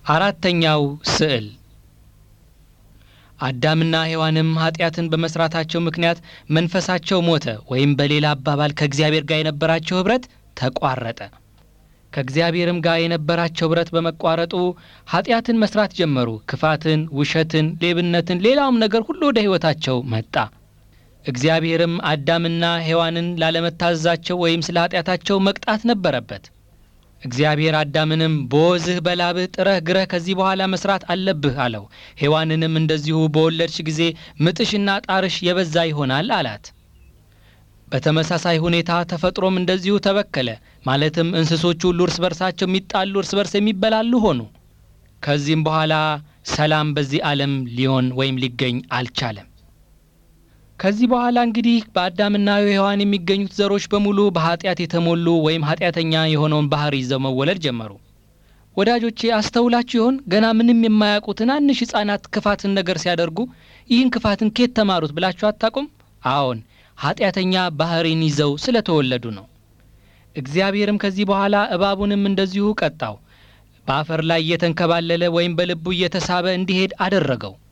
አራተኛው ስዕል አዳምና ሔዋንም ኃጢአትን በመስራታቸው ምክንያት መንፈሳቸው ሞተ፣ ወይም በሌላ አባባል ከእግዚአብሔር ጋር የነበራቸው ኅብረት ተቋረጠ። ከእግዚአብሔርም ጋር የነበራቸው ኅብረት በመቋረጡ ኃጢአትን መስራት ጀመሩ። ክፋትን፣ ውሸትን፣ ሌብነትን፣ ሌላውም ነገር ሁሉ ወደ ሕይወታቸው መጣ። እግዚአብሔርም አዳምና ሔዋንን ላለመታዘዛቸው ወይም ስለ ኃጢአታቸው መቅጣት ነበረበት። እግዚአብሔር አዳምንም በወዝህ በላብህ ጥረህ ግረህ ከዚህ በኋላ መስራት አለብህ አለው። ሔዋንንም እንደዚሁ በወለድሽ ጊዜ ምጥሽና ጣርሽ የበዛ ይሆናል አላት። በተመሳሳይ ሁኔታ ተፈጥሮም እንደዚሁ ተበከለ። ማለትም እንስሶቹ ሁሉ እርስ በርሳቸው የሚጣሉ እርስ በርስ የሚበላሉ ሆኑ። ከዚህም በኋላ ሰላም በዚህ ዓለም ሊሆን ወይም ሊገኝ አልቻለም። ከዚህ በኋላ እንግዲህ በአዳምና ሔዋን የሚገኙት ዘሮች በሙሉ በኃጢአት የተሞሉ ወይም ኃጢአተኛ የሆነውን ባህሪ ይዘው መወለድ ጀመሩ። ወዳጆቼ አስተውላችሁ ይሆን? ገና ምንም የማያውቁ ትናንሽ ሕፃናት ክፋትን ነገር ሲያደርጉ ይህን ክፋትን ኬት ተማሩት ብላችሁ አታውቁም? አዎን ኃጢአተኛ ባህሪን ይዘው ስለተወለዱ ነው። እግዚአብሔርም ከዚህ በኋላ እባቡንም እንደዚሁ ቀጣው። በአፈር ላይ እየተንከባለለ ወይም በልቡ እየተሳበ እንዲሄድ አደረገው።